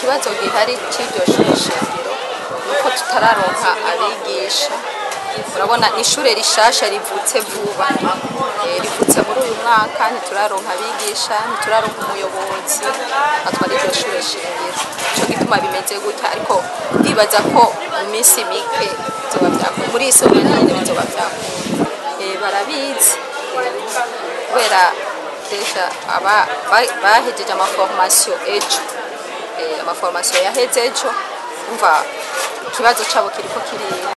ikibazo gihari cy'iryo shuri shingiro nuko tutararonka abigisha urabona ni ishure rishasha rivutse vuba Eh, rivutse muri uyu mwaka ntituraronka abigisha ntituraronka umuyobozi atwara iryo shure shingiro nico gituma bimeze gutya ariko ndibaza ko mu minsi mike bizoba vyakunda muri iyi somero nyine bizoba vyakunda Eh, barabizi Eh, kubera deja aba ba- bahejeje amaformation ejo Eh, amaformation yaheze ejo umva ikibazo cabo kiriko kiriga